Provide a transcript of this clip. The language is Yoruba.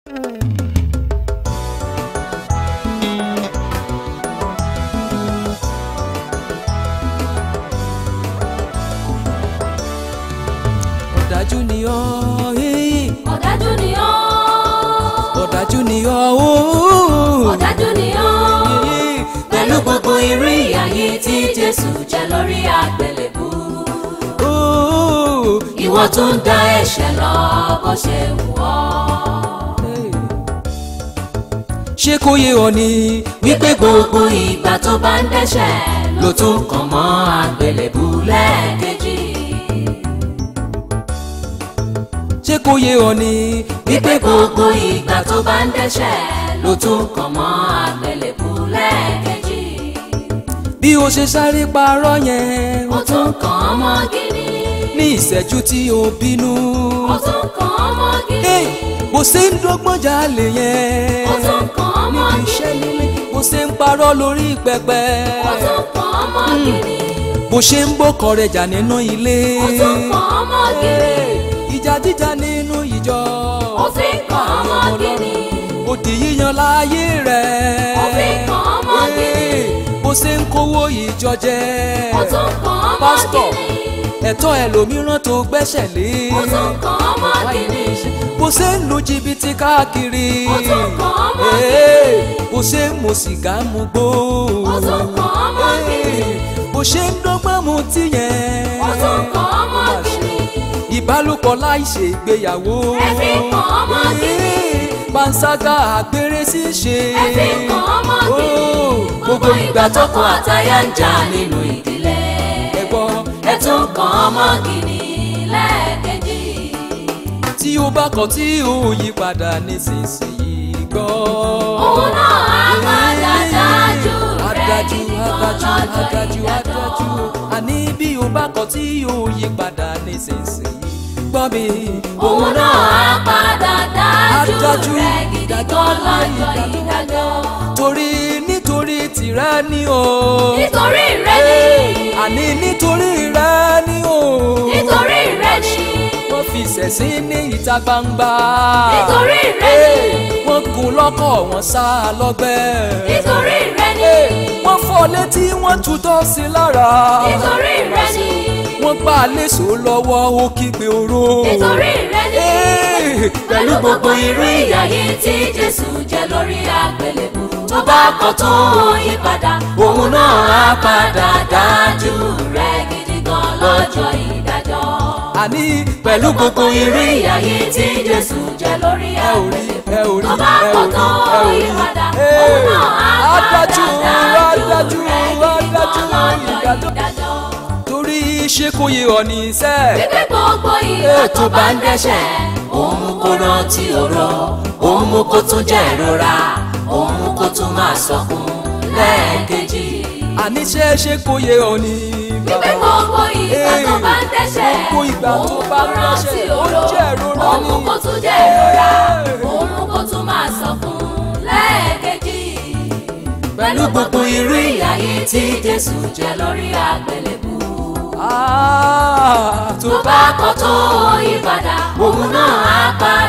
ọ̀dájú ni ọ́ eh, ọ̀dájú ni ọ́ ọ̀dájú ni ọ́ ooo. ọ̀dájú ni ọ́ pẹ̀lú gbogbo irú ìyà yìí tí Jésù jẹ lórí àgbélébú Ooo. ìwọ tún dá ẹ̀ṣẹ̀ lọ bó ṣe wù ọ́. ṣé kò yé ọ ni wípé gbogbo ìgbà tó bá ń dẹ́ṣẹ̀ ló tún kàn mọ́ àgbélébú lẹ́ẹ̀kejì. ṣé kò yé ọ ni wípé gbogbo ìgbà tó bá ń dẹ́ṣẹ̀ ló tún kàn mọ́ àgbélébú lẹ́ẹ̀kejì. bí o ṣe sáré parọ́ yẹn ó tún kàn án mọ́ gíní. ní ìṣẹ́jú tí o bínú. ó tún kàn án mọ́ Hey, gíní. bó ṣe ń dọ́gbọ́n jalè yẹn ó tún kàn án mọ́ níbi iṣẹ́ gíní. nílé bó ṣe ń parọ́ lórí pẹpẹ ó tún kàn án mọ́ gíní. bó ṣe ń bókọ rẹ̀ jà nínú ilé ó tún kàn án mọ́ gíní. ìjà jíjà nínú ìjọ ó fi kàn án mọ́ gíní. ó di yíyan láàyè rẹ̀ ó fi kàn án mọ́ gíní. bó ṣe ń kówó ìjọ jẹ ó tún kàn án mọ́ pásítọ̀ gíní. ẹ̀tọ́ ẹlòmíràn tó gbẹ́sẹ̀ lé ó tún kàn án mọ́ gíní. bó ṣe ń lu jìbìtì káàkiri ó tún kàn án mọ́ Ee, gíní. bó ṣe ń mu sìgá mu gbó ó tún kàn án mọ́ gíní. bó ṣe ń dọ́gbọ́n mu tí yẹn ó tún kàn án mọ́ gíní. ìbálòpọ̀ láì ṣe ìgbéyàwó ẹ fi kàn án mọ́ gíní. panṣágà àgbèrè ṣíṣe ẹ fi kàn án mọ́ gíní. gbogbo ìgbà tọkọ àtaya ń jà nínú ìdílé. ẹ̀gbọ́n ẹ tún kàn án mọ́ gíní lẹ́ẹ̀kejì. tí ó bá kọ̀ tí ó yí padà nísinsìnyí gbọ́. òun náà á padà dájú rẹ̀ adájú gidi gan adájú lọ́jọ́ adájú ìdájọ́. adájú àní bí o bá kọ̀ tí ó yí padà nísinsìnyí gbọ́ mi. òun náà á padà dájú Adájú rẹ̀ gidi ìdájọ́ gan lọ́jọ́ ìdájọ́. ìdájọ́. torí nítorí tìrẹ ni o. nítorí rẹ̀ ni àní nítorí rẹ ni o. nítorí rẹ̀ ni wọ́n fi ṣẹ̀sín ní ìta gbangba. nítorí rẹ̀ ni wọ́n gún lọ́kọ̀ wọ́n sá a lọ́gbẹ́. nítorí rẹ̀ ni wọ́n fọ́ létí wọ́n tutọ́ sí lára. nítorí rẹ̀ ni wọ́n gbá a léṣo lọ́wọ́ ó kígbe oró. nítorí rẹ̀ ni Ee, pẹ̀lú gbogbo irú ìyà yìí tí Jésù jẹ lórí àgbélébù tó bá kọ̀ tó yí padà òun náà á padà dájú rẹ̀ gidi gan lọ́jọ́ ìdájọ́. àní pẹ̀lú gbogbo irú ìyà yìí tí Jésù jẹ lórí ẹ ò rí àgbélébù ẹ ò rí tó bá ẹ ò kọ̀ rí tó ẹ ò yí rí. padà Ee, òun náà á padà adájú dájú adájú rẹ̀ gidi gan adájú lọ́jọ́ ìdájọ́. ìdájọ́. torí ṣé kò yé ọ ní sẹ́. Wípé gbogbo ìgbà tó bá ń dẹ́ṣẹ̀, òun mú kó rántí ọ̀rọ̀, òun mú kó tún jẹ́ ìrora, òun mú kó tún máa sọkún lẹ́ẹ̀kejì. àní ṣé ṣé kò yé ọ ní. Wípé gbogbo ìgbà tó bá ń dẹ́ṣẹ̀, Gbogbo ìgbà òun tó mú bá kó ń rántí dẹ́ṣẹ̀, ó ọ̀rọ̀, jẹ́ ìrora òun mú ni. kó tún jẹ́ ìrora, Ee. òun mú kó tún máa sọkún lẹ́ẹ̀kejì. Pẹ̀lú gbogbo irú ìyà yìí tí Jésù jẹ lórí àgbélébù Ah, tó tó bá kọ̀ tó yí padà òun náà á pa